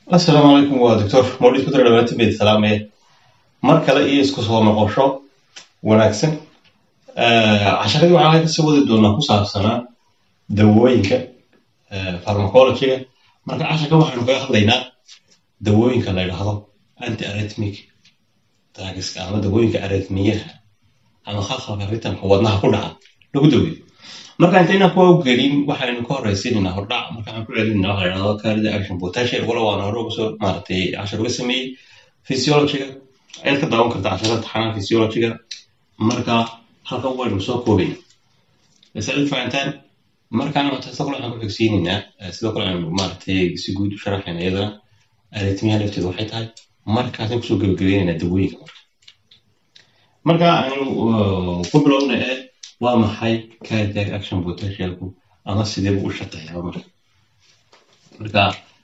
asalaamu calaykum waa doctor mawlid ku dara dhamaantiin bayd salaamee mar kale iyo isku soo noqosho wanaagsan casharadii waxaan kasii wadi doonaa ku saabsanaa dawooyinka pharmacologyga marka casharka waxaanu kaga hadlaynaa dawooyinka la yidhaahdo anti arrhythmic drugska ama dawooyinka arrhythmiyaha ama khalkhalka ritamka wadnaha ku dhaca lagu daweeyo marka intaynaan kuwa u gelin waxaynu ka horraysiinaynaa hordhac marka waxaan ku celinayna waxa la yidhahdo carida action potential wala waana hore uga soo maaragtay cashar uga sameeyey physiologyga ayaad ka daawan kartaa casharada taxanaa physiologyga marka halkan waynu soo koobayna masalad fahantaan markaan sidoo kale waxaan ku xigsiinaynaa sidoo kale aynu maaragtay si guud u sharaxayna iyadana arritmiyaha lafteedu waxay tahay markaasaan kusoo gebagabaynaynaa dawooyinka marka marka aynu ku bilowna ee waa maxay cardiac action potentialku ama sidee buu u shaqeeyaa marka marka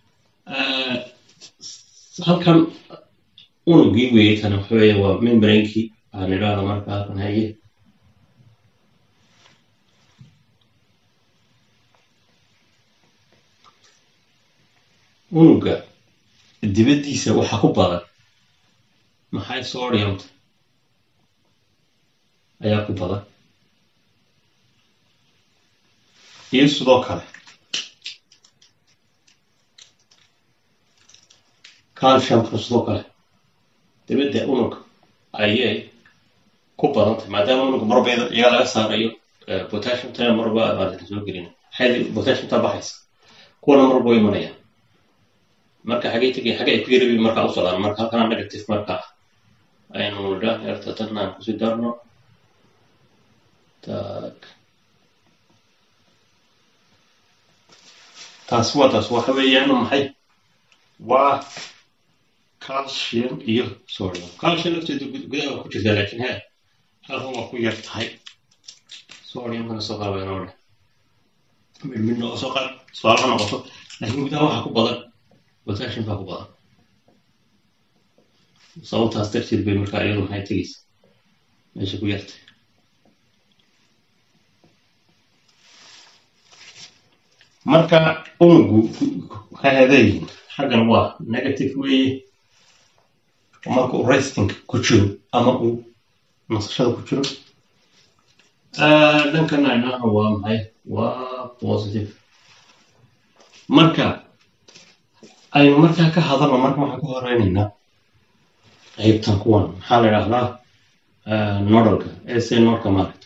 halkan unugii weeye kan waxa weeye waa membrainkii waxaan idhaahda marka halkan haye unuga dibaddiisa waxa ku badan maxay sodiumta ayaa ku badan iyo sidoo kale calciumka sidoo kale dibadda unug ayay ku badan tahay maadaama unug marba iyaga laga saarayo potassiumtana marba maarata soo gelina xadi potassiumta baxaysa kuwana marba way imanayaan marka xagay tegay xagay ku yarabi markaa u socdaan marka halkana negative marka aynu nidhaa yarta tanna aan kusii darno tak taas waa taas waxa weeyaan maxay waa calcium iyo sodium calcium lafteedu gudaha ku jirtaa laakiin he halkan waa ku yar tahay sodiumkana soo qaaba inoo dheh mid midna oo soo qaad su-aal ha noqoto laakiin gudaha waxaa ku badan potassium baa ku badan sababtaas darteed bay markaa iyadu maxay tegeysa meesha ku yartay marka unugu waxay adeeyihin xaggan waa negative weeye marka uu resting ku jiro ama uu nasashada ku jiro dhankan aynaha waa maxay waa positive marka aynu markaa ka hadalno marka waxaan ka horeynaynaa qaybtan kuwan maxaa la idhahdaa nodalka ese nodka maaragta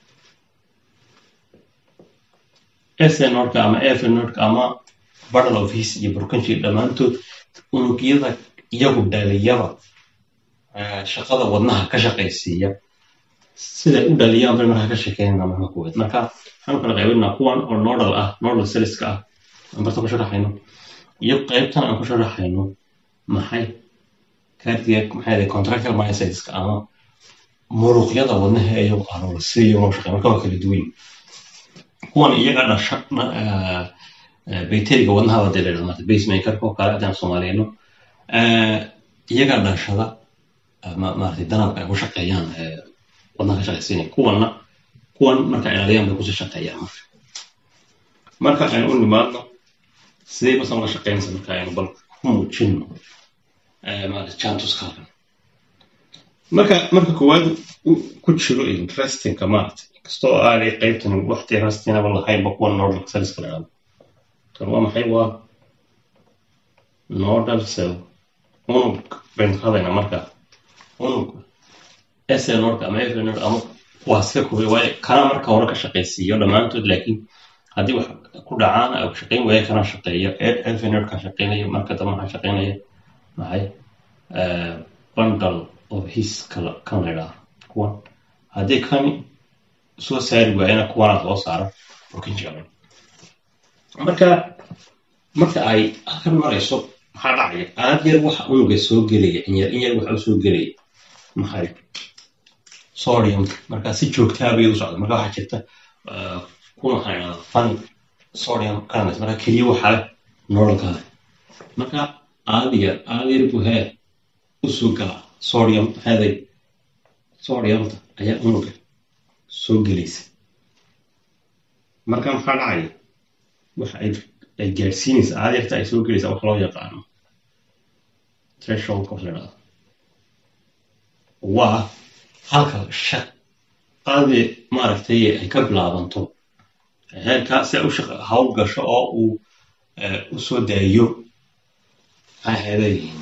snodka ama efnodka ama battle of his iyo burkanji dhammaantood unugyada iyagu dhaliyaba shaqada wadnaha ka shaqaysiiya siday u dhaliyaan bay markaa ka sheekeynana marka kuweed marka waxaanu kala qaybinaa kuwan oo nodal ah nodal selliska ah aan barta ku sharaxayno iyo qaybtan aan ku sharaxayno maxay cardiac maxay contractile myocyteska ama muruqyada wadnaha iyagu alola si iyagoo shaqeyn marka waa kala duwan kuwan iyaga dhasha bacteriga wadnaha waa dee la dhahdo pacemakerka oo kale haddaan soomaaliyano iyaga dhashada maaragtay danabka ay ku shaqeeyaan wadnaha ka shaqaysiinaya kuwanna kuwan marka ilaaliyaan bay kusii shaqeeyaan marka marka aynu u nimaadno sidee basan la shaqeynaysa marka aynu bal ku muujino maarata chantuska halkan marka marka koowaad ku jiro interestingka maarata kastoo aanay qaybtan waqti rastinaba lahaynba kuwa nodal cellska la dhahdo kan waa maxay waa nodal cell unug baynu ka hadlaynaa marka unug snodka ama fnod ama waa iska koobay waayo kana marka hore ka shaqaysiiyo dhammaantood laakiin haddii wax ku dhacaan ay shaqayn waaya kana shaqeeyo fnodka shaqeynaya marka dambe waxaa shaqeynaya maxay bundle of his kala kan la idhaahdo kuwan haddii kani soo saari waayana kuwanaad loo saaro burkinjiga marka marka ay halkan marayso maxaa dhacaya aad yar waxa unuga soo gelaya inyar in yar waxa u soo gelaya maxay sodium marka si joogtaaba iyadu socda marka waxaa jirta kuna waxaa idhahda fun sodium canalis marka keliya waxaa leh nololka leh marka aad yar aad yar buu hee u soo galaa sodium maxaaday sodiumta ayaa unuga soo gelaysa marka maxaa dhacaya waxa ay gaadhsiinaysa aad yarta ay soo gelaysa wax loo yaqaano thresholdka wax la dhahdo waa halka shaqadii maaragtay ay ka bilaabanto heerkaa si ay u shaqa hawl gasho oo uu u soo daayo maxay leeyihiin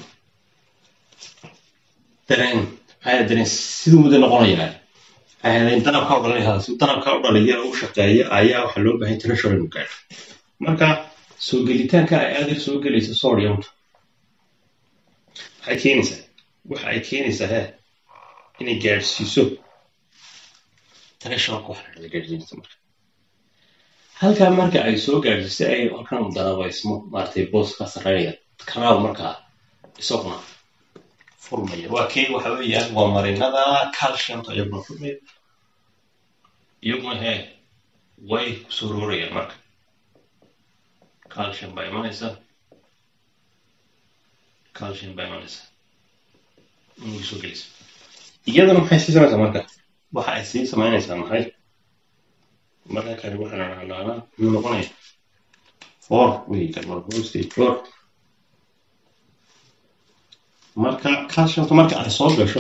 dareen maxay dareen siduu muddo noqonayaa maxay danabka u dhalinaya si danabka u dhaliya u shaqeeya ayaa waxaa loo baahan threshold inuu gaadho marka soo gelitaanka ay aad yar soo gelayso sodiumta waxay keenaysaa waxa ay keenaysaa he inay gaadhsiiso thresholdka wax la dhahdo gaadhsiinaysa marka halkaa marka ay soo gaadhsiiso ay halkan danabaysmo maaragtay booska sarreynaya kanaal markaa isaguna furmaya waa kee waxa weeyaan waa marinada calciumta iyaguna furmaya iyaguna hee way kusoo roorayaan marka calcium baa imanaysa calcium baa imanaysa inuu soo gelaysa iyadana maxay sii samaysaa marka waxa ay sii samaynaysaa maxay marka kale waxaan dhahdaa muxuu noqonaya four wey kan waa four stage four marka calciumta marka ay soo gasho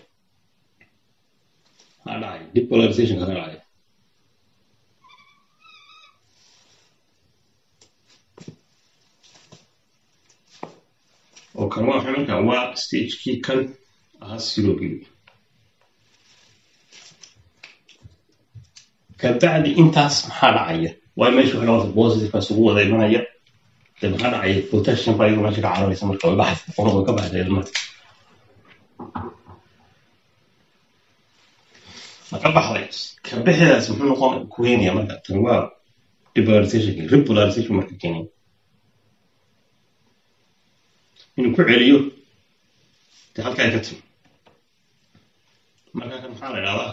maxaa dhacay depolarization kaga dhacay oo kan waa maxay marka waa stagekii kan ahaa zerogii kabacdi intaas maxaa dhacaya waayo meesha waxa noqota positiveka isugu wada imanaya de maxaa dhacaya potassium baa iyadu meesha ka cararaysa marka way baxaysa qona way ka baxaysa ilmaha maka baxday kabixidaas muxuu noqon ku keenaya marka tan waa depolarization repolarization marka keenaya inuu ku celiyo de halka ay ka timi marka kan maxaa la idhahdaa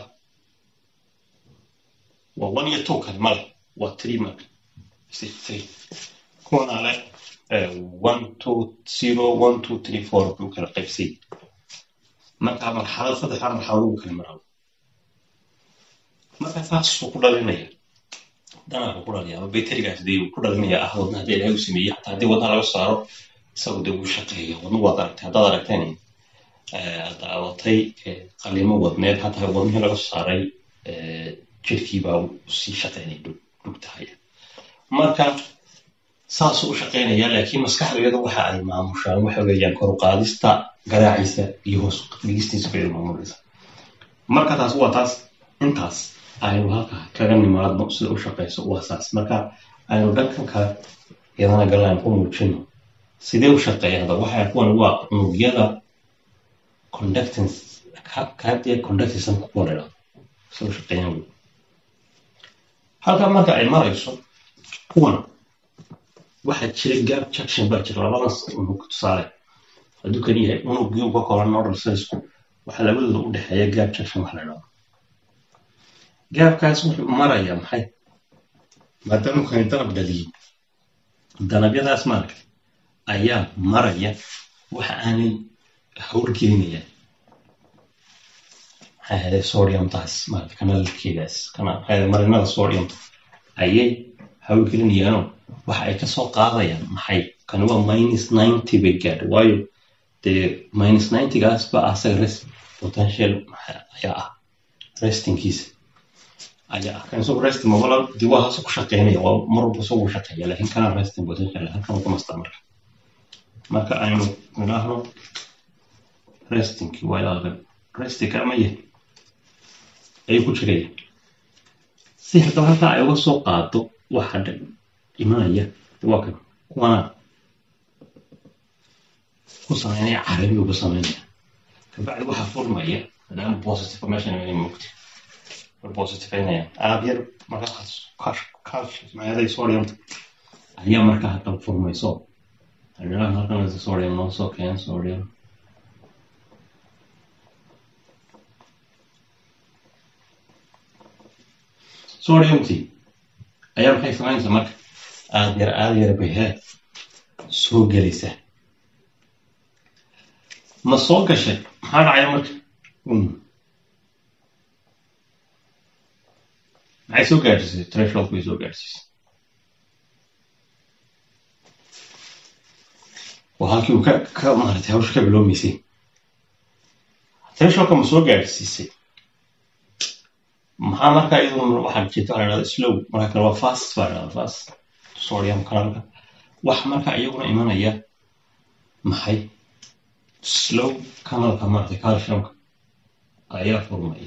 waa one iyo two kale male waa three marka three kuwana le one two zero one two three four buu kala qaybsay marka marxalad saddexdaa marxalad ugu kala marabo marka saasuu ku dhalinaya danaka ku dhalaya ama bayterigaas dee ku dhalinaya ah wadna haddii ilahay u sameeyey xataa haddii wadnaha laga saaro isagu dee wuu shaqeeya wadnu waad aragtay haddaad aragteen daawatay qalimo wadneed hataa wadnihii laga saaray jirkii baa sii shaqeynaya dhugtahay marka saasuu u shaqeynaya laakiin maskaxdeeda waxa ay maamushaan waxa weeyaan kor u qaadista garaaciisa iyo hoos dhigistiisa bay maamulaysa marka taas waa taas intaas aynu halka kaga nimaadno sida u shaqeyso waa saas marka aynu dhankan kale iyadana galaan ku muujino sidee u shaqeeya hadda waxay kuwan waa unugyada conductance kaadee conductism kuwa dhidha sida u shaqeeyaan wey halka marka ay marayso kuwan waxaa jira gap junction baa jira labadaas unug tusaale hadduu kan yahay unugii uga kooban nodal cellsku waxaa labadooda u dhexeeya gap junction wax la dhahdo gaabkaas wuxuu marayaa maxay maadaama kani danab dhaliyo danabyadaas maaragta ayaa maraya waxa aanay howlgelinayaan maxaa helay sodiumtaas maarata kanaalkeedaas kana marinada sodiumta ayay howlgelinayaanoo waxa ay kasoo qaadayaan maxay kani waa minus ninety bay gaadha waayo dee minus ninetygaas ba asaga rest potential ayaa ah restingkiisa ayaa ah kan isagu resting mabala dee waa hase ku shaqeynaya waa mar walba isagu shaqeeya laakiin kana resting potential halkan ka mastaa marka marka aynu nidhaahno restingkii waa ilaalka restingka ama yahay ayuu ku jiraya si haddaba halkaa ay uga soo qaado waxa imanaya waa kan kuwana ku sameynaya carabi ugu sameynaya kabacdi waxaa furmaya maadaama positive meeshan inay mugti positifeynaya aad yar markaas maaday sodiumta ayaa markaa haddaba furmayso halkan halkan sodium noo soo keen sodium sodiumtii ayaa maxay samaynaysaa marka aad yar aad yar bay hee soo gelaysa ma soo gashay maxaa dhacaya marka maxay soo gaadhsiisay threshold bay soo gaadhsiisay waa halkii uu ka ka maaratay hawsha ka bilowmaysay thresholka ma soo gaadhsiisay maxaa markaa iyaduna waxaa jirta waxaa la dhahda slow marka kale waa fast baa la dhahda fast sodium kanalka wax markaa iyaguna imanaya maxay slow kanalka maaragtay calciumka ayaa furmaya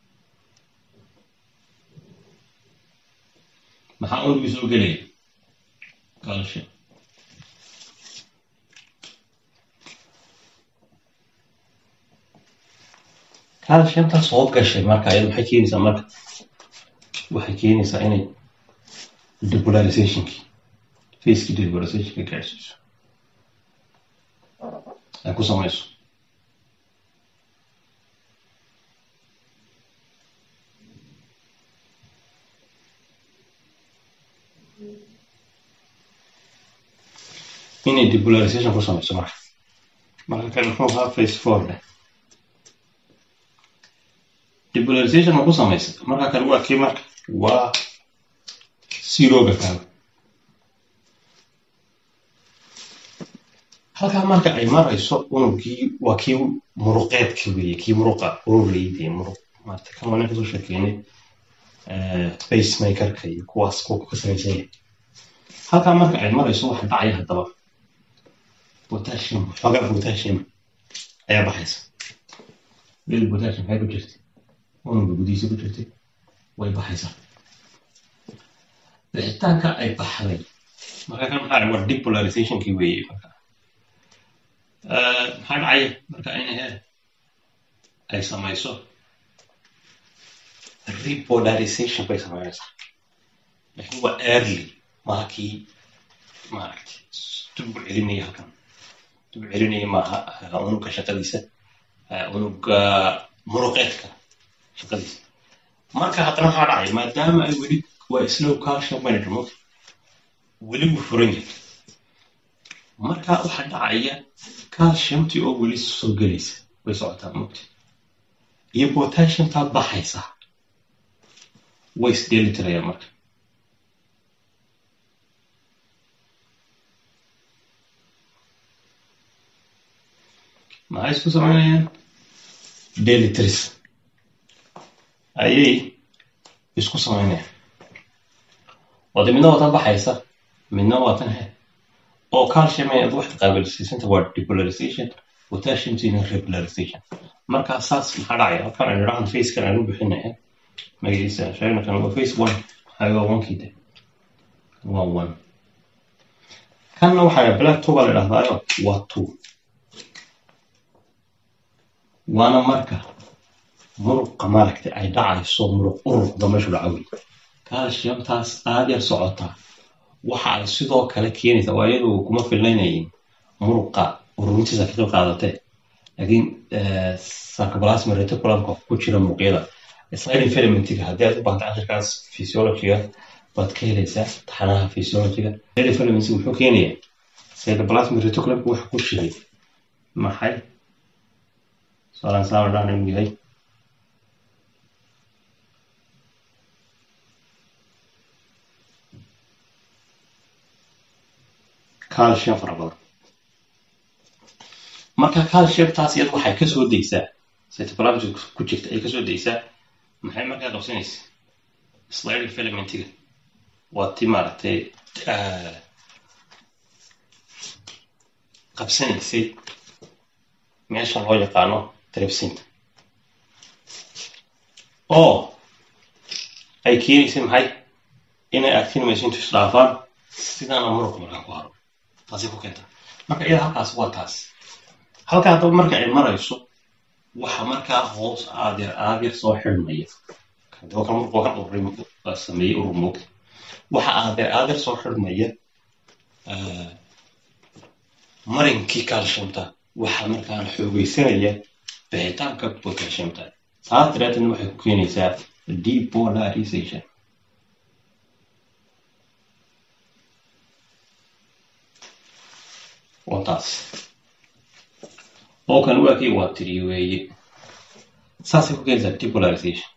maxaa unugii soo gelaya calcium calciumta soo gashay marka iyada maxay keenaysaa marka waxay keenaysaa inay depolarizationkii facekii depolarizationka gaadhsiiso ay ku samayso inay depolarization ku samayso marka marka kale muxuu ahaa face four leh depolarization ma ku samaysa marka kale waa kii marka waa zeroga kaaga halkaa marka ay marayso unugii waa kii muruqeedka weeye kii muruqa ururleyde muruq maarata kan waa nin kasoo sheekeynay pacemakerka iyo kuwaas kuwa ka samaysan yahay halkaa marka ay marayso waxa dhacaya haddaba potassium xoogaa potassium ayaa baxaysa lil potassium maxay ku jirtay unuga gudihiisa ku jirtay way baxaysaa bixitaanka ay baxday marka kan maxaa waa depolarizationkii weeye marka maxaa dhacaya marka in he ay samayso repolarization bay samaynaysaa laakiin waa early maaha kii maaragtay dib u celinaya halkan dib u celinaya maaha unuga shaqadiisa unuga muruqeedka shaqadiisa marka haddana maxaa dhacaya maadaama ay weli waa slow calcium manager mota weli wuu furan yahay marka waxaa dhacaya calciumtii oo weli soo gelaysa way socotaa mugti iyo potassiumtaa baxaysa way isdheeli tirayaan marka maxay isku samaynayaan delitris ayay isku samaynayaan oo de midna waa tan baxaysa midna waa tan he oo calcium ay wax qaabilsiisanta waa depolarization potassiumtina repolarization marka saas maxaa dhacaya halkan aynu dhahan facekan aynu bixinaya magaciisa sheegna kan waa face one maxaa waa onkii de waa one kanna waxaa black two baa la dhahdaayo waa two waana marka muruqa maaragtay ay dhacayso muruq uruqda meeshu dhaca wey calciumtaas aad yar socotaa waxa ay sidoo kale keenaysaa waa iyadu kuma filnaynayin muruqa ururintiisa ka qayb qaadatee laakiin sarcoplasma reticulumka ku jira muruqyada sliding filamentiga haddii aad u baahanta akhirkaas physiologiga waad ka helaysaa taxanaha physiologiga sliding filamentiga muxuu keenayaa cytoplasmic reticulumka waxa ku jiray maxay soalan saama dhahna inuu yahay calcium fara badan marka calciumtaas iyadu waxay kasoo daysaa cytoplasmic ku jirta ay kasoo daysaa maxay markaa qabsanaysa sliding filamentiga waa ti maaragtay qabsanaysay meesha loo yaqaano tripsinta oo ay keenaysay maxay inay actinomacintu isdhaafaan sidaana muruqa markaa ku haro taasi ku keenta marka iyada halkaas waa taas halkaa haddaba marka ay marayso waxa markaa hoos aadyar aadyar soo xidhmaya daba kan muruqa kan ururim sameeyey urur moogta waxa aadyar aadyar soo xidhmaya marinkii calciumta waxaa markaan xoogeysanaya bixitaanka potassiumta taas daraadeedna waxay ku keenaysaa depolarization waa taas oo kan waa kii waa tiri weeye saasay ku keenaysaa depolarization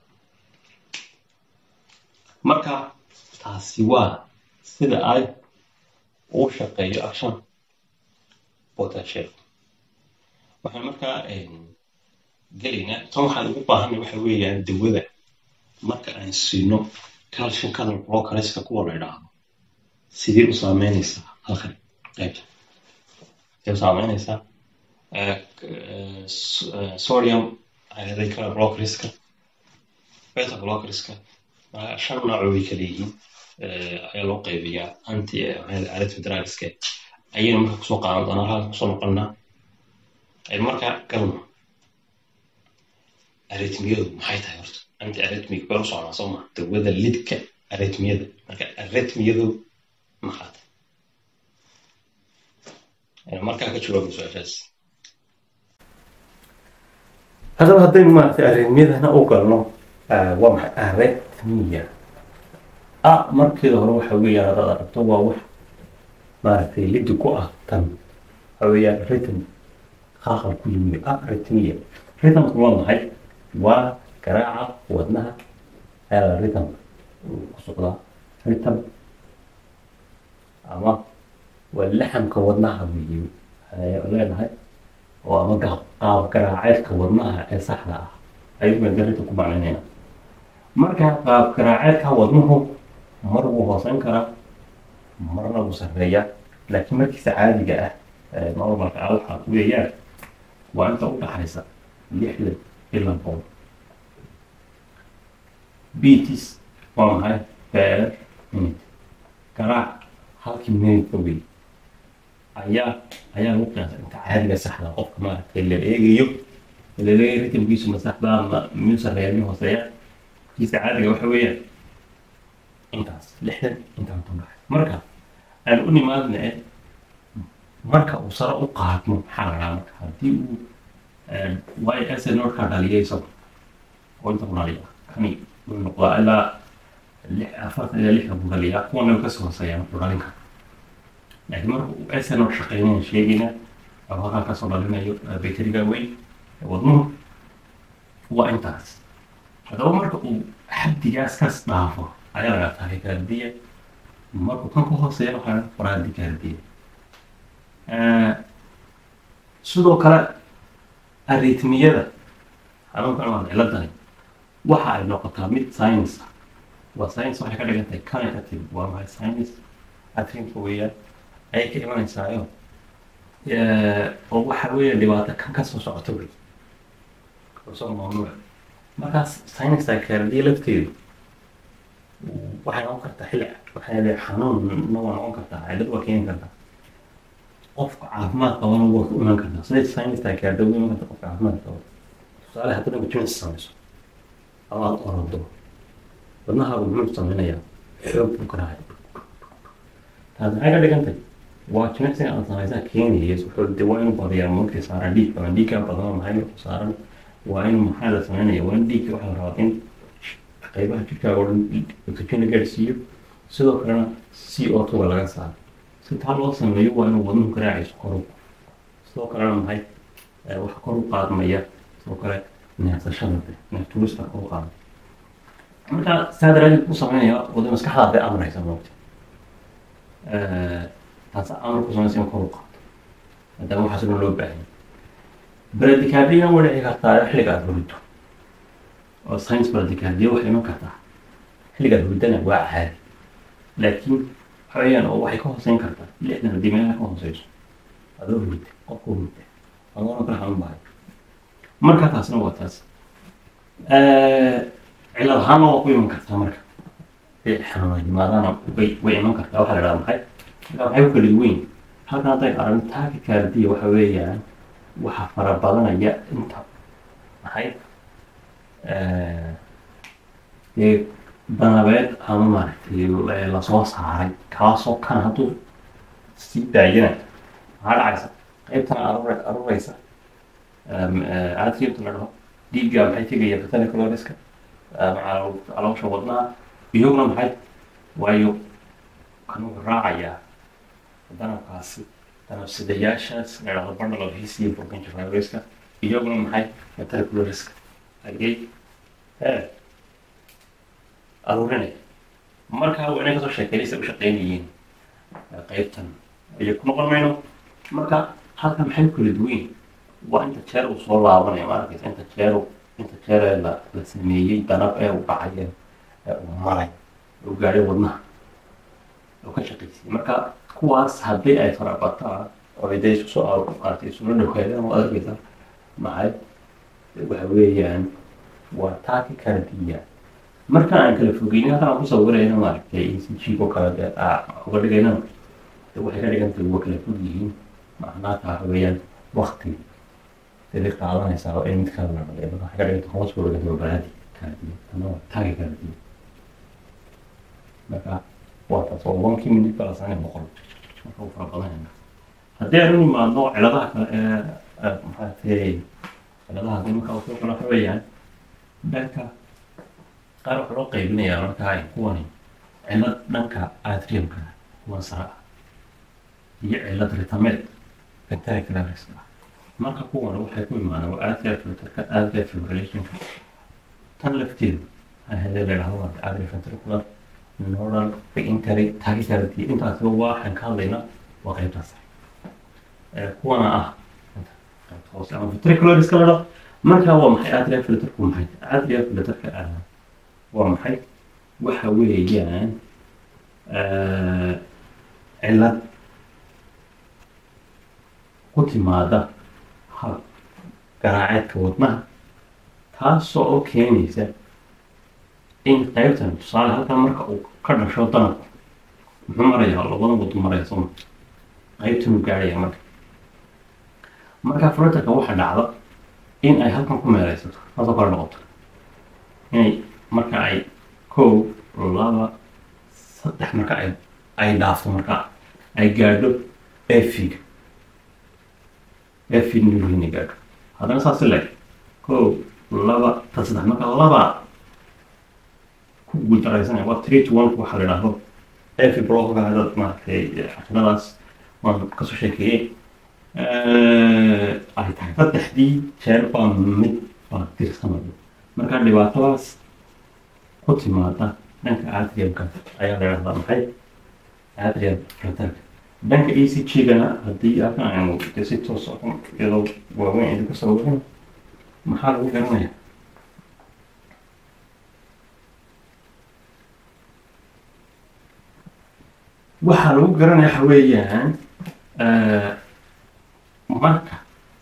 marka taasi waa sida ay uu shaqeeyo action potential waxaan markaa gelaynaa tan waxaan ugu baahanay waxa weeyaan dawada marka aan siino calcium canal blockerska kuwa la idhaahdo sidee u saameynaysaa halkan qaybta sidee u saameynaysaa sodium ayaday kala blockerska beta blockerska shan nooc way kala yihiin ayaa loo qaybiyaa anti arithmetralska ayaynu marka kusoo qaadan doonaa halkan kusoo noqonnaa markaa galno arithmiyadu maxay tahay horta anti arithmic baan u socnaa soo maa dawada lidka arithmiyada marka arithmiyadu maxaa tahay markaa ka jawaabay su-aashaas haddaba haddaynu maaragtay arithmiyadana u galno waa maxay arithmiya a markeeda hore waxa weeyaan haddaad aragto waa wax maaragtay lidi ku ah tan waxa weeyaan rhythm qaaqal ku yimi a arithmiya rhythmku waa maxay waa garaaca wadnaha ayaa rhythm ku socdaa rhythm ama waa laxamka wadnaha weeye ayaa leenahay oo ama qaab garaaceedka wadnaha ee saxda ah ayuu madarita ku macnaynayna marka qaab garaaceedka wadnuhu mar wuu hooseyn karaa marna wuu sarreeyaa laakiin markiisa caadiga ah normalka ah waxaa weeyaan waa inta u dhaxaysa lixdan ilaa boqol beatis waa maxay per minute garaac halkii minute wey ayaa ayaa lagu qiyaasa inta caadiga saxda qofka maaragtay la eegayo laleeyahay ritmkiisu ma saxdaa ma miyuu sarreeya miyuu hooseeya kiisa caadiga waxa weeyaan intaas lixdan intaa ku dhaxay marka aan u nimaadna e marka uu sare u qaadmo maxaa la dhahaa marka haddii uu waayo esenordkaa dhaliyay isagu oo inta ku dhaliya kani uu noqdaa ilaa lix afartan ilaa lixdan buu dhaliyaa kuwana kasii hooseeya markuu dhalin karo laakiin marka uu esenord shaqeynaya sheegayna oo halkaa kasoo dhalinayo bayteriga weyn wadnuhu waa intaas haddaba marka uu xaddigaas kas dhaafo ayaa laga tahay kaardiya markuu kan ku hooseeya waxaa faraadi kaardiya sidoo kale aritmiyada xanuunkan waa ciladani waxa ay noqotaa mid science ah waa science waxay ka dhigan tahay connective waa maxay science atrinka weeyaan ayay ka imanaysaayo oo waxa weeya dhibaato kan kasoo socota wey soo mamnuuc markaas science kaardiya lafteedu waxay noqon kartaa xilli waxay leedahay xanuunna waa noqon kartaa cilad waa keeni kartaa qofka caafimaad qabana waa ku iman kartaa siday science kaarda ugu iman karta qofka caafimaad qaba tusaale haddana majimicsi samayso ama aad orado wadnahaagu muxuu samaynayaa xoog buu ka dhacay taas maxay ka dhigantay waa jimicsiga aad samaysaa keenaya wuxuu de waa inuu badiyaa markii saaran dhiig badan dhiiggaa badan maxay markuu saaran waa inuu maxaa la samaynaya waa in dhiigga waxaa la rabaa in qaybaha jirkaaga oo dhan oxygen la gaadhsiiyo sidoo kalena c o two laga saaro si taa loo sameeyo waa inuu wadnuhu garaacayso kor u sidoo kalena maxay waxa kor u qaadmaya sidoo kale neefsashada neeftuurista kor u qaada marka saa daraadeed ku sameynaya wada maskaxdaada bay amraysa moogta taas amar ku samaysa in kor u qaado maadaama waxaas dhan loo baahanya baradikaadiyana way dhici kartaa xilliga aad hurito oo science baradikaadiya waxay iman kartaa xilliga aad huridana waa caadi laakiin waxa weeyaan oo waxay ka hooseyn kartaa lixdan haddii meelaha ka hooseyso adoo hurida qofka hurida adoona kala xanuun bahay marka taasna waa taas cilad ahaana waa ku iman kartaa marka xanuuna yimaadaana way way iman kartaa waxaa la dhaha maxay marka maxay ku kala duwan halkan hadday aragno taakikaardiya waxa weeyaan waxa fara badanaya inta maxay dee danabeed ama maaragtay lasoo saaray kaasoo kan hadduu sii daayana maxaa dhacaysa qaybtana arur aruraysa aadkiinta la dhaho dhiigga maxay tegaya batana caloriska caloosha wadnaha iyaguna maxay waayo kan wuxuu raacayaa danabkaasi danabsidayaashaas la dhahdo bundle of his iyo broken caloriska iyaguna maxay batana caloriska ayay aruurinaya marka waa inay kasoo sheekeynaysa u shaqeynayeen qaybtan ayay ku noqon mayno marka halkan maxay ku kala duwan yihiin waa inta jeer uu soo laabanaya ma arkaysa inta jeer uu- inta jeer ee la la sameeyey danab ee uu dhacay ee ee uu maray ee uu gaadhay wadnaha oo ka shaqaysiyey marka kuwaas haddii ay farabataan oo ay dee isu soo aaro maaragtay isula dhawaadaan oo arkaysa maxay waxa weeyaan waa taaki kala diya marka aan kala fogeynin halkan aan ku sawirayna maaragtay ecg oo kale dee aa uga dhigaynana de waxay ka dhigan tahay waa kala fog yihiin macnaha taa waxa weeyaan wakti sidii qaadanaysaa oo in mid kala la dhaliyo marka waxay ka dhigan tahay hoos buu dhigan baraadi kala diya ama waa taagi kala diya marka waa taas oo one kii minute kala sanayn boqol marka uu fara badan yahay haddii aan u nimaadno ciladaha kale ee ee maxaatay ciladaha haddii marka uu soo kala waxa weeyaan dhanka qaar waxaa loo qaybinayaa marka ay kuwani cilad dhanka atriumka kuwan sare ah iyo cilad ritameed ventricularist ah marka kuwan waxay ku imaadaan waa atrial filterka atrial fibrillationka tan lafteedu ahadee la yidhahdo waa atrial ventricular nodal interi tachycardy intaasi waxaan ka hadlaynaa waa qaybtaas ee kuwana ah qaybta hoose ama ventricular iska la dhao marka waa maxay atrial filterku maxay atrial filterka ah waa maxay waxa weeyaan eh, cilad ku timaada hab garaaceedka wadnaha taasoo oo keenaysa in qaybtan tusaale halkan marka uu ka dhasho danabku muxuu marayaa labada wadu maraya soma qaybtan uu gaaraya marka marka fluterka waxa dhacda in ay halkan ku meeleysato taasoo kale noqoto inay marka ay kow laba saddex marka ay ay dhaafto marka ay gaadho efiga efig nuuhin ay gaadho haddana saas leg kow laba ta saddex marka laba ku guuldaraysanaya waa three to one waxa la idhaahdo efi bloga hadad maaragtay xakinadaas waan kasoo sheekeeyey ay tahay saddexdii jeer baa mid baa tirsanayo marka dhibaatadaas ku timaada dhanka atriumka ayaa la idhahdaa maxay atrium fluterka dhanka e c g-gana haddii halkan aynu dee si toos oo iyadoo waaweyn idinku sawirin maxaa lagu garanaya waxaa lagu garanaya waxa weeyaan marka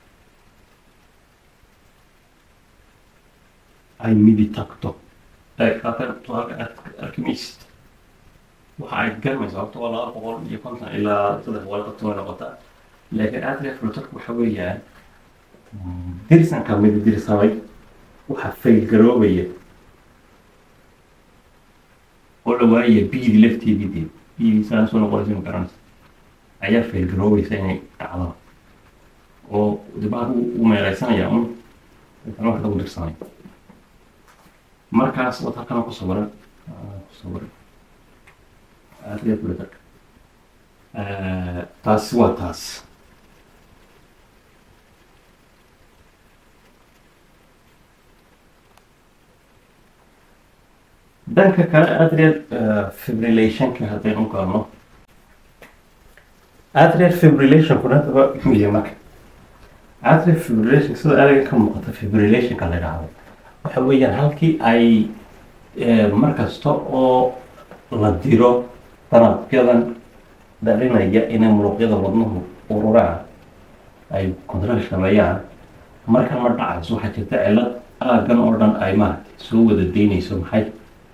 ay midi tagto alchemist waxa ay garanaysaa horta waa laba boqol iyo konton ilaa saddex boqol konton way noqotaa laakiin atrial fluterka waxa weeyaan dirsanka midi dirsamay waxa faylgaroobaya oo la waayaya biidi lafteedii dee biidii saasoo noqonaysa ma garanaysa ayaa faylgaroobaysa inay dhacdo oo dibaha u meeleysanaya un intan wax lagu dirsanay markaas wad halkana ku sawiran ku sawiran atrial fluterka taasi waa taas dhanka kale atrial fibrillationka haddaynu galno atrial fibrillationkuna hadaba miya marka atrial fibrillation sida ereyga ka muuqata fibrillationka la yidhaahdo waxa weeyaan halkii ay mar kasta oo la diro danabyadan dhalinaya inay muruqyada wadnuhu ururaan ay control sameeyaan markan ma dhacayso waxaa jirta cilad aagan oo dhan ay maaragtay soo wada daynayso maxay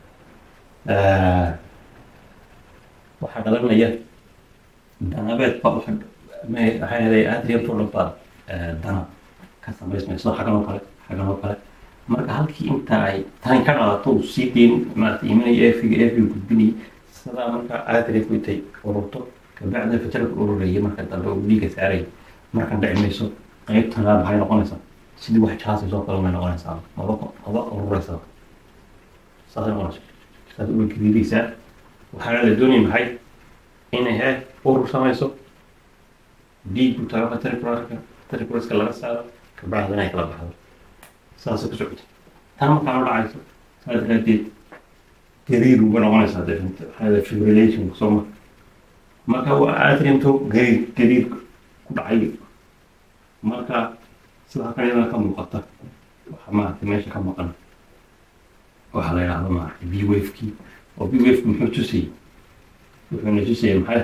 waxaa dhalanaya danabeed ba waxa maxaa helay atriumto dhan baa danab ka samaysmayso xagan oo kale xagan oo kale marka halkii inta ay tani ka dhalato uu sii deyn maarata imanaya efiga efiga gudbinaya sidaa marka atriumku intay ururto kabacdina fitarka ururaya marka dambe uu dhiiga saaraya markan dhici mayso qaybtana maxay noqonaysaa sidii wax jaasayso kale may noqonaysaa maba maba ururaysaa saasay noqonaysa saas uga gariiraysaa waxaa la doonaya maxay inay he urur samayso dhiigu tago fatarikularka fatarikularska laga saaro kabacdina ay kala baxdo saasay ku socota tan markaa la dhacayso saa daraadeed gariir uga noqonaysaa dee waxaa fibrillation soo ma marka waa atriumto gariir gariir ku dhacay marka sida halkan iyadana ka muuqata waxa maaragtay meesha ka maqan waxaa la yidhahdo maaragtay b wavekii oo b waveki muxuu tusayay wuxuuna tusayay maxay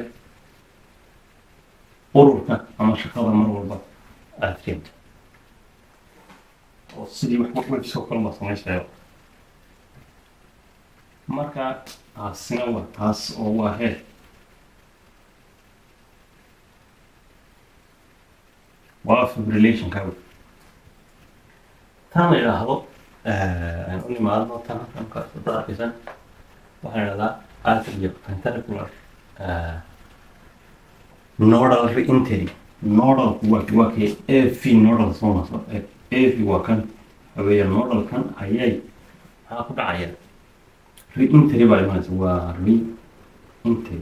ururka ama shaqada mar walba aada keento oo sidii wax websoo kale baa samaysayo marka taasina waa taas oo waa heer waa fibrillationka tan la yidhaahdo aan u nimaadno tan halkan ka soo arkaysan waxaa la yidhahdaa atrio ventricular nodal reentry nodalku waa waa kee av nodal soo naso av waa kan haweeya nodalkan ayay maxaa ku dhacaya reentry baa imanaysa waa reentry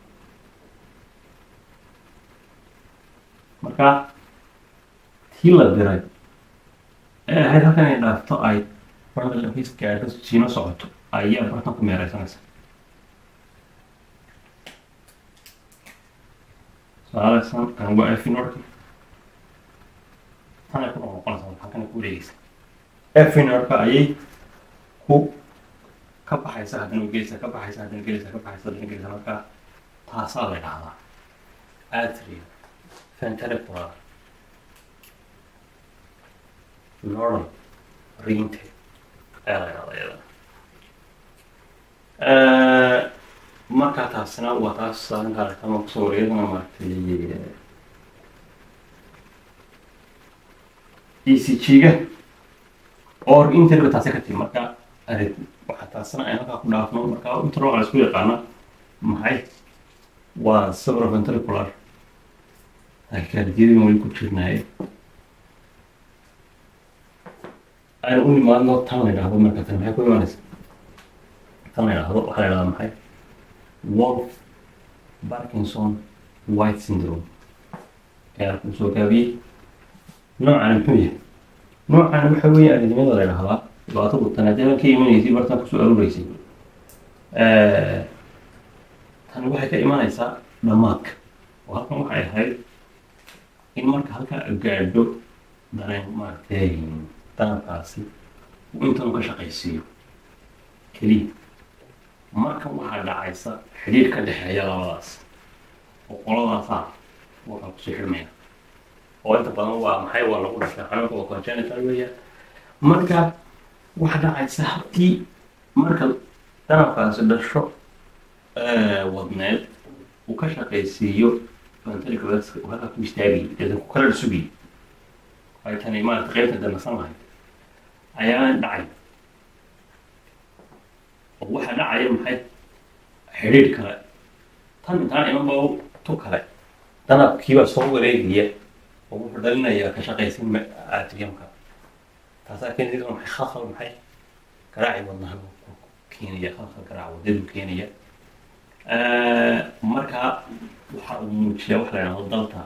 marka tii la diray ee ahayd halkan ay dhaafto ay barnal his gaadho siino socoto ayaa bartan ku meereysanaysa su-aaleysan kan waa efinorki tan ay ku noqnoqonaysa halkan ay ku wareegeysa efinorka ayay ku ka baxaysa haddana gelaysa ka baxaysa haddana gelaysa ka baxaysa haddana gelaysa marka taasaa la idhahdaa atria ventricular nodal reente ayaa la idhahdaa iyadana markaa taasina waa taas saarinka aragtama kusoo wareegana maaragtay e c g-ga oo interba taasi ka timi marka arid waxaa taasina ay halkaa ku dhaafno marka inta nooca isku yaqaana maxay waa sabroventricular akaardiyadii weli ku jirnaaye aynu u nimaadno tan la yidhaahdo marka tan maxay ku imaanaysa tan la yidhaahdo waxaa la yidhahdaa maxay wolf parkinson white syndrome ayaa ku soo gaabiyey noocani muxuu yahay noocani waxa weeye aridimada la yidhahdaa dhibaatadu tanaadada ka imanaysay bartan kusoo aruureysay tani waxay ka imanaysaa dhammaadka oo halkan waxay ahayd in marka halkaa gaadho dareen maaragtay danabkaasi uu intanu ka shaqaysiiyo keliya markan waxaa dhacaysa xidhiir ka dhexeeya labadaas oo qoladaasaa wakaa kusoo xidhmaya oo inta badan waa maxay waa lagu dhashay xanuunka waa congenital weeya marka waxaa dhacaysa halkii marka danabkaasi dhasho wadneed uu ka shaqaysiiyo ventriculars uu halkaa ku istaagayay deedan ku kala sugayay ay tani maarata qaybta danasan lahayd ayaa dhacay oo waxaa dhacaya maxay xidhiir kale tan intaan imanba tu kale danabkiibaa soo wareegaya oo wuxuu dhalinayaa ka shaqaysin atriyamka taasaa keenaysa maxay khalkhal maxay garaaci wadnaha keenaya khalkhal garaac wadadu keenaya marka waxa uu muujiyaa waxa la yidhahdo dalta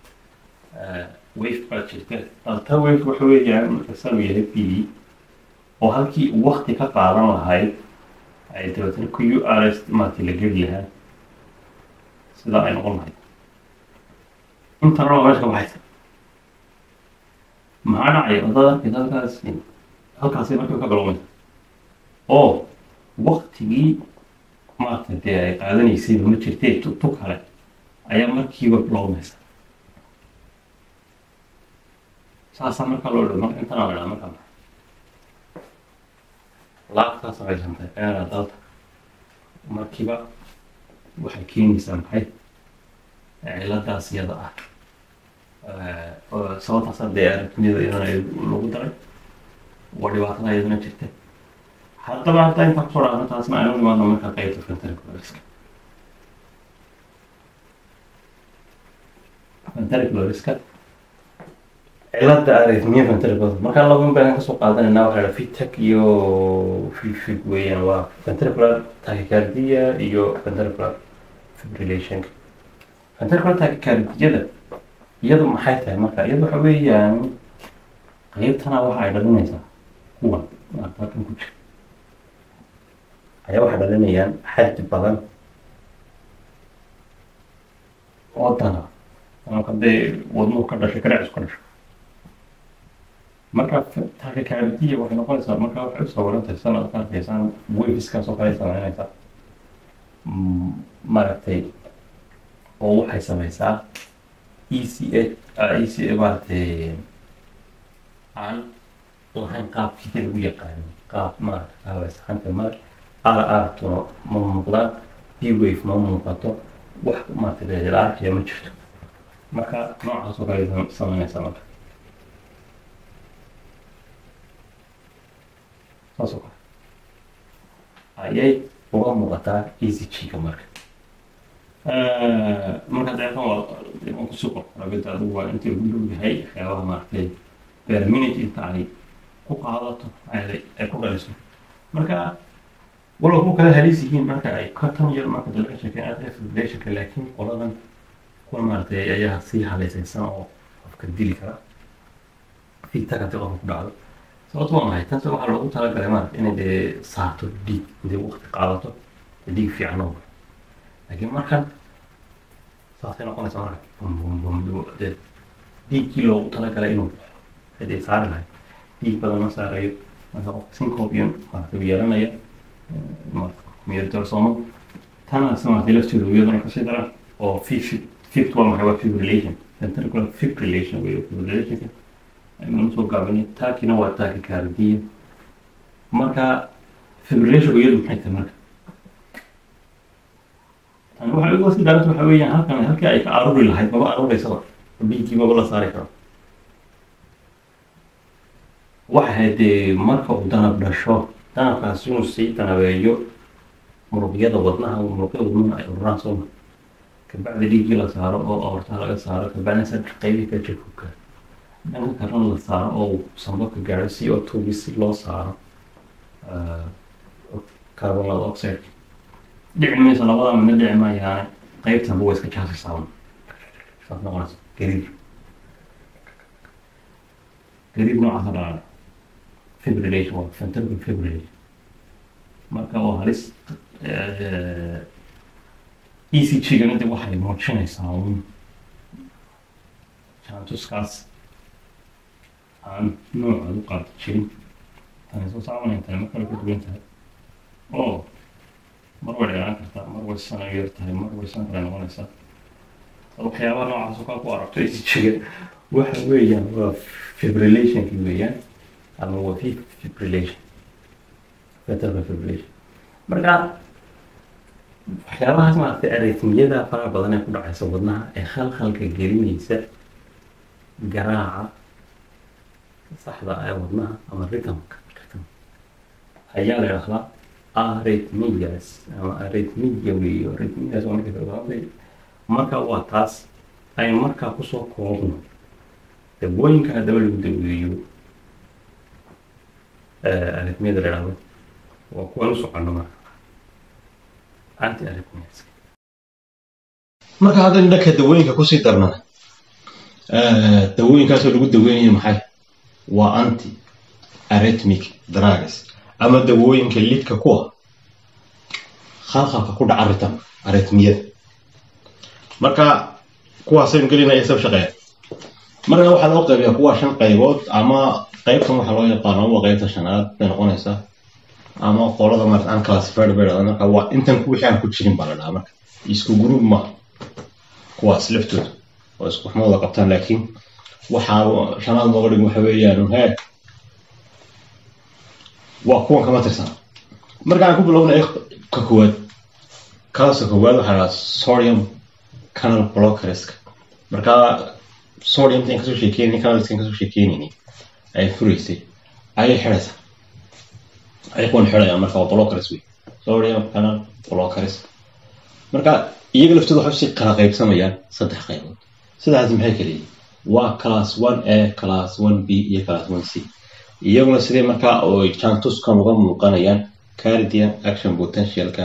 wave baa jirta dalta wave waxa weeyaan marka sanu yahay p oo halkii uu wakti ka qaadan lahayd ay dabeetana q r s maaragtay la geli lahaa sidaa ay noqon lahayd inta raba meesha ka baxaysa maxaa dhacaya wadada arkaysa halkaas halkaasi markay ka galowmaysa oo waktigii maaragtay dee ay qaadanaysayba ma jirtee tu tu kale ayaa markiiba bilowmaysa saasaa markaa loo dho marka intanaa la dhaha markaa laabtaa samaysantay eera dalta markiiba waxay keenaysaa maxay ciladaas iyada ah sababtaas dee aragtiyada iyadana lagu daray waa dhibaatada iyadana jirta haddaba hadda intaa kusoo dhaafna taasna aynu imaano marka qaybta ventriculariska ventriculariska cilada arrhythmia ventricular markaa laba baan kasoo qaadanayna waxaa la fitag iyo fifig weeyaan waa ventricular tachycardia iyo ventricular fibrillation ventricular tachycardiada iyadu maxay tahay marka iyadu waxa weeyaan qeybtana waxa ay dhalinaysaa kuwan maarata halkan ku jira ayaa waxay dhalinayaan xaddi badan oo dana danabka dee wadnuhu ka dhashay garaacis ka dhashay marka tachycardia waxay noqonaysaa marka waxay usoo warantahay sanad ka arkaysaan waveskaas oo kale samaynaysaa maaragtay oo waxay samaysaa e c a e c a maaragtay aan lahayn qaabkii lagu yaqaano qaab maaragta habaysaxanta mar r r tuna ma muuqdaan b wave ma muuqato wax maaragtay la arkaya ma jirto marka noocaas oo kale samaynaysaa marka saas oo kale ayay uga muuqataa easy chiga marka marka deeqan waa deeqan kusoo qorqorabida adigu waa inta lagu dhow yahay waxyaabaha maaragtay per minute inta ay ku qaadato ay ku dhaliso marka walow ku kala halis yihiin marka ay ka tan yar marka dalka sheekeen aad fibrillationka laakiin qoladan kuwa maaragtay ayaa sii halaysaysan oo qofka dili kara fiigta kanti qofka ku dhacdo sababto waa maxay tanse waxaa loogu talagalay maarata inay dee saarto dhiig intay waqti qaadato dhiig fiican oo laakiin markan saasay noqonaysa marka dee dhiiggii loogu talagalay inuu hadee saari lahay dhiig badan ma saarayo marka qofka syncopian maarata yeelanaya miyadorsomo tanaas maarata lafteedu iyaduna kasii daran oo fifth waa maxay waa fibrillation ventricular fibrillation wey fibrillationka aynu soo gaabinay taakina waa tachycardia marka fibrillationku iyadu maxay tahay marka tani waxay uga sii daranta waxa weeyaan halkan halkii ay ka aruuri lahayd maba aruureysaba dhiiggii maba la saari karo waxay ahayd dee marka uu danab dhasho danabkaas inuu sii danabeeyo muruqyada wadnaha muruqyada wadnaha ay ururaan soo mar kabacdi dhiiggii la saaro oo aortaha laga saaro kabacdina saddex qaybii ka jirkuka dhanka kalena la saaro oo sambabka gaadho c o two si loo saaro carbon dioxide dhici mayso labada midna dhici maayaane qaybtanba waa iska jaasaysaa saas noqonaysa gariib gariib noocaasa dhalana fibrillation waa ventricular fibrillation marka waa halis e c g gana dib waxay muujinaysaa un jantuskaas aan nooca u qaadi jirin tani soo saabanay tani mar kale ka duwan tahay oo mar way dheeraan kartaa mar way sana yar tahay mar way sana kale noqonaysaa waxyaabaha noocaas oo kale ku aragto e c g-ga waxa weeyaan waa fibrillationki weeyaan ama waa fibrillation ventricular fibrillation marka waxyaabahaas maaragtay arritmiyada faraha badan ee ku dhacaysa wadnaha ee khalkhalka gelinaysa garaaca saxda ee wadnaha ama rhythmka rhythm ayaa la idhahdaa arrhythmias ama arrhythmia weeyo arrhythmias waa marka kale marka waa taas aynu markaa kusoo koobno dabooyinka haddaba lagu daweeyo arrhythmiyada la idhahdo waa kuwan u socono marka anti arrhythmias marka haddaynu dhanka dawooyinka kusii darnana dawooyinkaasoo lagu daweynayo maxay waa anti arrhythmic drugs ama dawooyinka lidka kuwa khalkhalka ku dhaca ritam arrhythmiyada marka kuwaasaynu gelinaya sab shaqeeya marka waxaa loo qaybiyaa kuwa shan qaybood ama qaybtan waxaa loo yaqaano waa qaybta shanaad bay noqonaysaa ama qolada marata unclassified bay dhahdaa marka waa intan wixii aan ku jirin baa la dhahaa marka isku group ma kuwaas laftooda oo isku xumada qabtaan laakiin waxaa shanaad looga dhig waxa weeyaan he waa kuwan kama tirsan marka aan ku bilownay ka koowaad kaasa koowaad waxaa la dhahaa sodium canal blockerska marka sodiumta in kasoo sheekeynay canalska in kasoo sheekeynayni ay furaysay ayay xidhaysaa ay kuwan xidhayaan marka waa blockers wey sodium canal blockers marka iyaga laftooda waxay usii kala qaybsamayaan saddex qaybood saddexdaas maxay kala yihiin waa class one a class one b iyo class one c iyaguna sidee markaa oo jantuskan uga muuqanayaan cardian action potentialka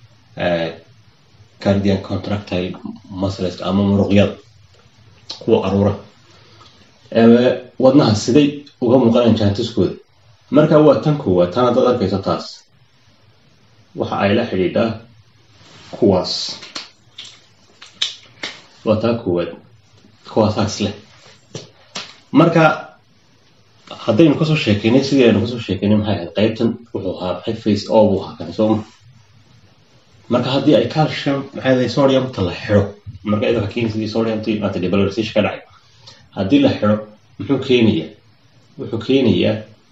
cardian contractile muscleska ama muruqyada kuwa aruura wadnaha siday uga muuqanayaan jantuskooda marka waa tan koowaad tan haddaad arkayso taas waxa ay la xidhiidhaa kuwaas waa taa koowaad kuwaasaas leh marka haddaynu kasoo sheekeynay sidii aynu kasoo sheekeynay maxay ahayd qaybtan wuxuu ahaa maxay face o buu ahaa kan sooma marka haddii ay calcium maxay ahayd sodiumta la xidho marka idaka keensidii sodiumti maanta depolarization ka dhacay haddii la xidho muxuu keenayaa wuxuu keenayaa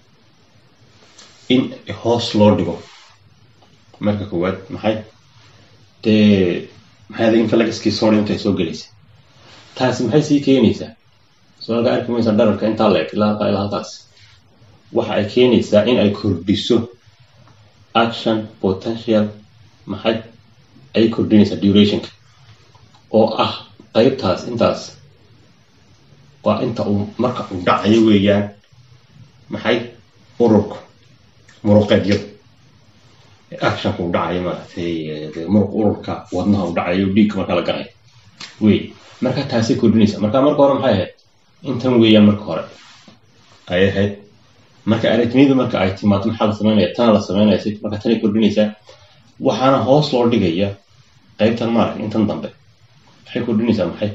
in hoos loo dhigo marka koowaad maxay dee maxay ahayd inflagaskii sodiumta ay soo gelaysa taasi maxay sii keenaysaa su-aalka arki maysa dhararka intaa la eg ilaa halkaa ilaa halkaas waxa ay keenaysaa in ay kordhiso action potential maxay ay kordhinaysaa durationka oo ah qaybtaas intaas waa inta uu marka uu dhacayo weeyaan maxay ururka muruqeedyada actionka uu dhacayo maaragtay muruq ururka wadnaha uu dhacayo dhiigka marka la garayo wey marka taasay kordhinaysa marka marka hore maxay ahayd intan weeyaan marka hore ay ahayd marka aritmiyada marka ay timaado maxaa la sameynaya tana la sameynaya si marka tanay kordhinaysaa waxaana hoos loo dhigaya qaybtan maarag intan dambe maxay kordhinaysaa maxay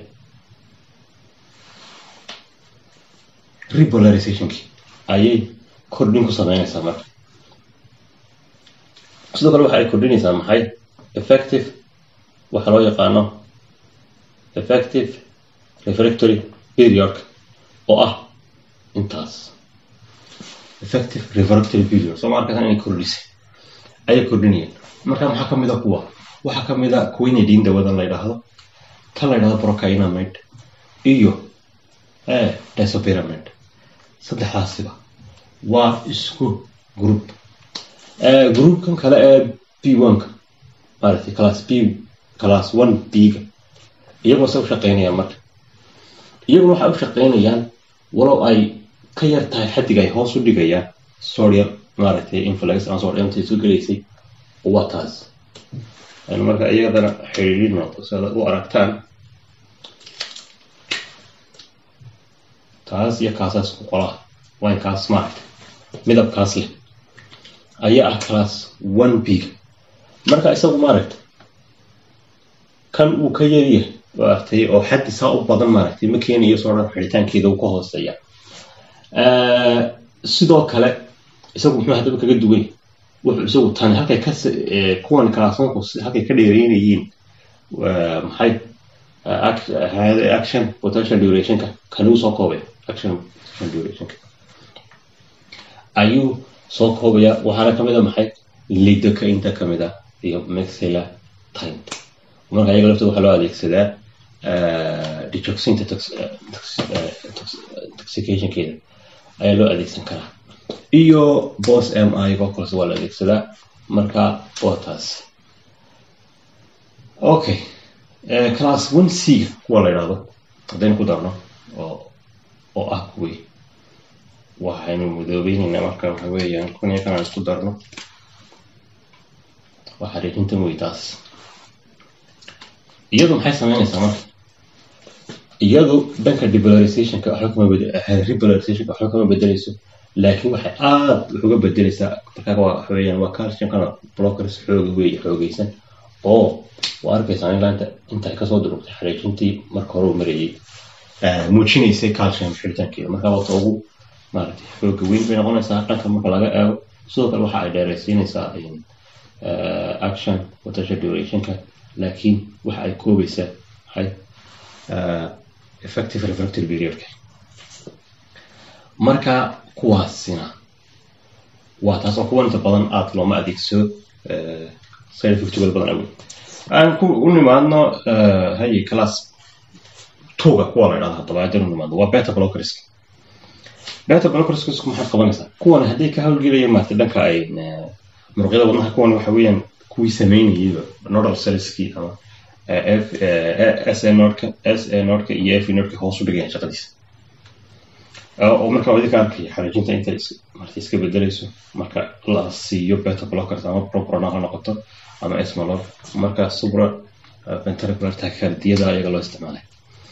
repolarizationki ayay kordhin ku sameynaysaa marka sidoo kale waxa ay kordhinaysaa maxay effective waxa loo yaqaano effective refractory periodka oo ah intaas effective refractory period soo ma arkaysan inay kordhisay ayay kordhinayaan marka maxaa ka mid a kuwa waxaa ka mid a quinidine dawadan la yidhaahdo tan la yidhahdo procainamide iyo disopyramide saddexdaasiba waa isku group groupkan kale ee b one-ka maaragtay class b class one b-ga iyagoo se u shaqeynayaan marka iyaguna waxay u shaqeynayaan walow ay ka yar tahay xaddiga ay hoos u dhigayaan sodium maaragtay influx ama sodiumta soo gelaysay waa taas aynu marka iyadana xiriirino si aad u aragtaan taas iyo kaasaas ku qolaha winekaas maaragtay midabkaas leh ayaa ah class one b marka isagu maaragtay kan uu ka yaryahay maaragtay oo xaddi saa u badan maaragtay ma keenayo soo dhan xidhitaankeeda uu ka hooseeya sidoo kale isagu muxuu haddaba kaga duwan wuxuu isagu tani halkay ka kuwan kalaasonku halkay ka dheereynayeen maxay action potential durationka kanuu soo koobay action potential durationka ayuu soo koobaya waxaana kamid a maxay lidoka inta kamid a iyo maxilla time marka iyaga laftooda waxaa loo adeegsadaa dejoxinta toxicationkeeda ayaa loo adeegsan karaa iyo bos m i oo kalese waa la adeegsadaa marka waa taas okay class one c kuwa la yidhahdo haddaynu ku darno oo oo ah kuwii waxaynu mudoobeynayna marka waxa weeyaan kun iyo kanaan isku darno waa xariijintan wey taas iyadu maxay sameynaysaa marka iyadu dhanka depolarizationka waxba kama bed repolarizationka waxba kama bedeleyso laakiin waxay aada wax uga bedeleysaa markaa waa waxa weeyaan waa calciumkana blockers xooga weeye xoogeysan oo waa arkaysaa in laanta inta ay kasoo durugtay xariijintii marka hore uu marayay muujinaysay calcium xiritaankeeda marka wata ugu maaragtay xooga weyn bay noqonaysaa dhanka marka laga eego sidoo kale waxa ay dheeraysiinaysaa action potential durationka laakiin waxa ay koobaysaa maxay effective refractory periodka marka kuwaasina waa taas oo kuwa inta badan aada looma adeegsado side effectgood badan awey aan ku u nimaadno haye class twoga kuwa la idhahdo haddaba haddaynu nimaadno waa beta blockerska beta blockerska maxaad qabanaysaa kuwan hadday ka hawlgelaya maarta dhanka ay muruqyada wadnaha kuwan waxa weeyaan kuwii sameynayayba nodal cellskii ama s a nodka s a nodka iyo f nodka hoos u dhigayaan shaqadiisa oo marka idinka arkaya xariijinta intay marta iska bedelayso marka la siiyo beta blockers ama proprana ha noqoto ama esmalor marka subra ventricular tachycardiyada ayaga loo isticmaalay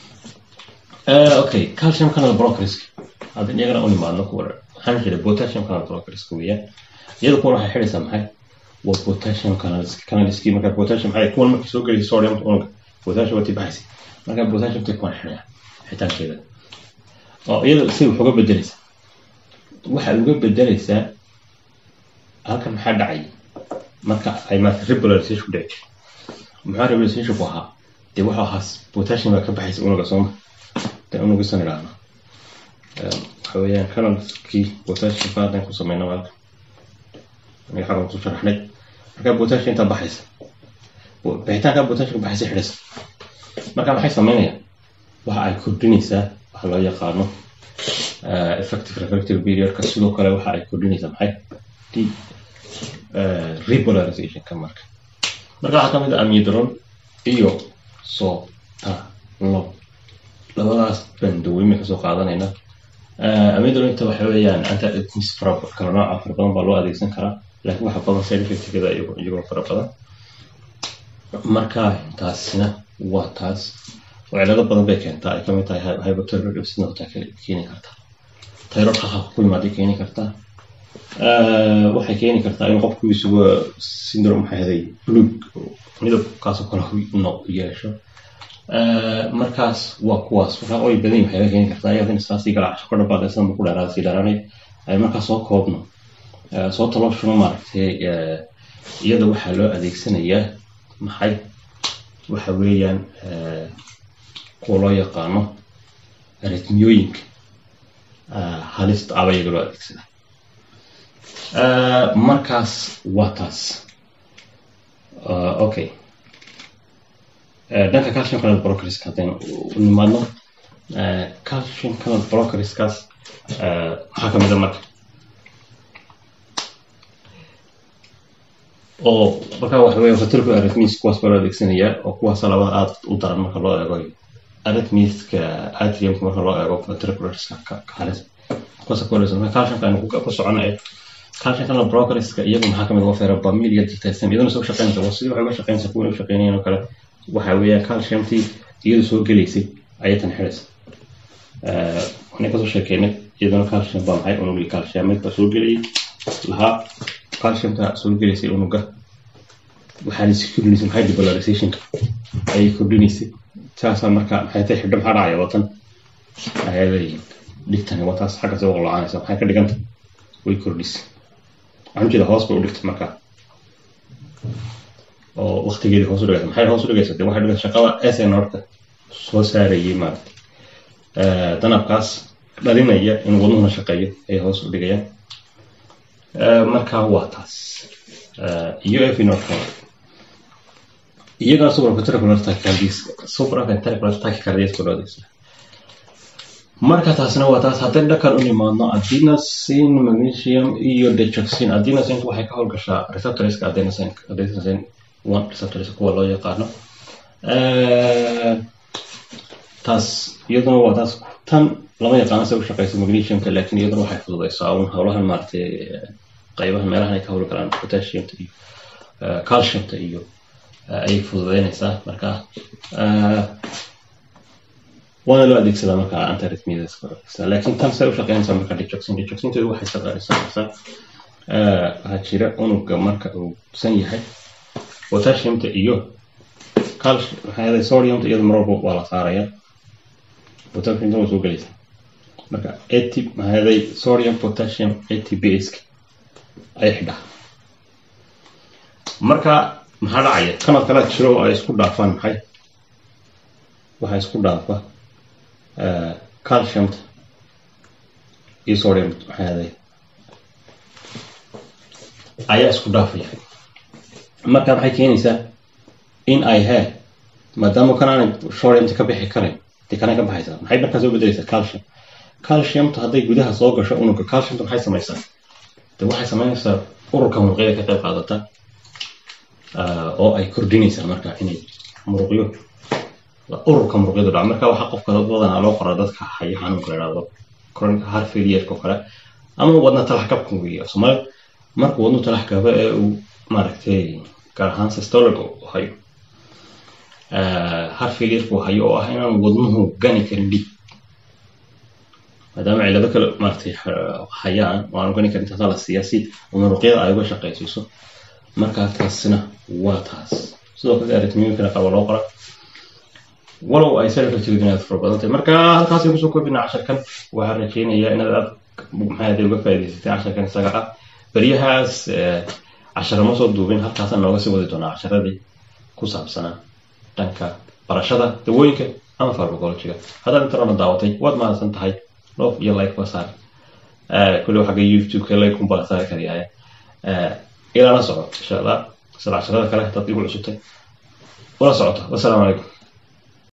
okay calcium canal blockers hadda iyagana u nimaadno kuwa waxaan jiray potassium canal blockers weeyaan iyada kuwan waxay xidhaysaa maxay waa potassium canals canalski marka potassium maxay kuwan markay soo gelaysa sodium unga potassium waa tibaxaysa marka potassium tay kuwan xidhaya xitaankeeda oo iyada si wax uga bedelaysa waxaad uga bedelaysaa halkan maxaa dhacay marka ay maarata rebolarization dhici maxaa rebolarization ku ahaa dee waxa ahaa potassium baa ka baxaysa unuga sooma dee unugisan idhaahno waxa weeyaan canalkii potassium ka haddaan ku sameyna halkan aniga xaggan ku sharaxnay marka potassium intaa baxaysa bixitaanka potassium baxaysa xidhaysa marka maxay sameynayaan waxa ay kordhinaysaa waxa loo yaqaano effective refractive periodka sidoo kale waxa ay kordhinaysaa maxay repolarizationka marka marka waxaa kamid ah amidron iyo sotalo labadaas baan daweyme kasoo qaadanayna amidronta waxa weeyaan antiarrhythmics fara kala nooca fara badan baa loo adeegsan karaa laakiin waxa badan side effectkeeda iyagoo fara badan marka taasina waa taas oo cilado badan bay keentaa ay kamid tahay hypothyroidism taa keeni karta thyroid qaqabka ku imaaday keeni kartaa waxay keeni kartaa in qofku isugu syndrome maxay haday blug midabkaasoo kale no yeesho markaas waa kuwaas markaa oy badan waxay keeni kartaa iyada in saasii galacasho ka dhabaadaysan ma ku dheeraada sii dheeraanay ay markaa soo koobno soo talooshuna maaragtay iyada waxaa loo adeegsanayaa maxay waxa weeyaan kuwa loo yaqaano aritmiyooyinka halista aba iyaga loo adeegsada markaas waa taas okay dhanka calcium canal brokerska haddaynu u nimaadno calcium canal brokerskaas maxaa kamid a marka oo markaa waxa weya fatilku arithmis kuwaas baa loo adeegsanayaa oo kuwaas labada aad u daran marka loo eego arithmiska atriumka marka loo eego ventricularska halis kuwaas ku horeysa marka calciumka aynu ku soconay calcium canal brokerska iyagu maxaa kamid uga feera bamilia diltasam iyaduna soo shaqeynaysa waa sidii waxay uga shaqeynaysa kuwa u shaqeynayeen oo kale waxa weeya calciumtii iyadu soo gelaysay ayay tan xidhaysa waxaan kasoo sheekeynay iyaduna calcium baa maxay unugii calciumid baa soo gelayay lahaa calciumka soo gelaysay unuga waxaana si kordhinaysay maxay depolarizationka ayay kordhinaysay saasaa marka maxay tay xidho maxaa dhacaya watan ayaday dhigtani waa taas xagga soo qolocanaysa maxay ka dhiganta way kordhisay waxaan ujeeda hoos bay u dhigtay marka oo waktigeedii hoos u dhigaysa maxay hoos u dhigaysa dee waxay dhigaysa shaqada sn horta soo saarayay maarata danabkaas dhalinaya in wadnuhuna shaqeeyo ayay hoos u dhigayaan marka waa taas iyo efinorka iyagana supraventricular tachycardias supraventricular tachycardiaska loo adeegsada marka taasna waa taas haddii dhakan u nimaadno adenosine magnesium iyo dechoxin adenosine waxay ka howlgashaa receptorska adenosine adenosine one receptorska kuwa loo yaqaano taas iyaduna waa taas tan lama yaqaano se u shaqeysa magnesiumka laakiin iyaduna waxay fududeysaa un howlahan maaragtay qaybaha meelahan ay ka howli karaan potassiumta iyo calciumta iyo ayay fududeynaysaa marka waana loo adeegsadaa marka antiarrhythmias laakiin tan say u shaqeynaysaa marka dejoxin dejoxinteedu waxay shaqeynaysaa waxaa jira unuga marka uu san yahay potassiumta iyo calcium maxaa yeelay sodiumta iyada mar walba waa la saaraya potassiumta waa soo gelaysa marka at maxaa yeelay sodium potassium atbs ay xidhaa marka maxaa dhacaya kanad kale jiro oo ay isku dhaafaan maxay waxaa isku dhaafa calciumta iyo sodium maxaa yeelay ayaa isku dhaafaya marka maxay keenaysaa in ay he maadaama kanaanay sodiumta ka bixi karayn dee kanay ka baxaysaa maxay markaa soo bedelaysaa calcium calciumta hadday gudaha soo gasho unugga calciumta maxay samaysaa de waxay samaynaysaa ururka muruqyada ka qayb qaadata oo ay kordhinaysaa marka inay muruqyo ururka muruqyadu dhaco marka waxaa qofka badanaa loo qoraa dadka haya xanuunka la idhahdo chronic heart failureka oo kale ama wadna talax kabka weeye soomaali markuu wadnu talax kaba ee uu maaragtay gaar ahaan systolic u hayo heart failureka uu hayo oo ah inaan wadnuhu gani karin dhig maadaama cillado kale maaragtay hayaan oo aan gani karin taasaa la siiyaa si muruqyada ay uga shaqaysiiso marka taasina waa taas sidoo kale aritmiyooyinkana qaba loo qora walow ay sarifka tigid inaad fara badan tahay marka halkaasay kusoo koobina casharkan waxaan rajeynayaa inaad aad maxay hadee uga faa'iidaysatay casharkan isaga ah beryahaas cashara ma soo duubin halkaasaan nooga sii wadi doonaa casharadii ku saabsanaa dhanka barashada dawooyinka ama farmacologiga haddaad intarona daawatay waad mahadsan tahay loof iyo like ba saar kulli xagga youtube-ka like unbaa saari karyahay ilaa la soco insha allah isla casharada kale haddaad igu cusubtay ula socoto wassalaamu calaykum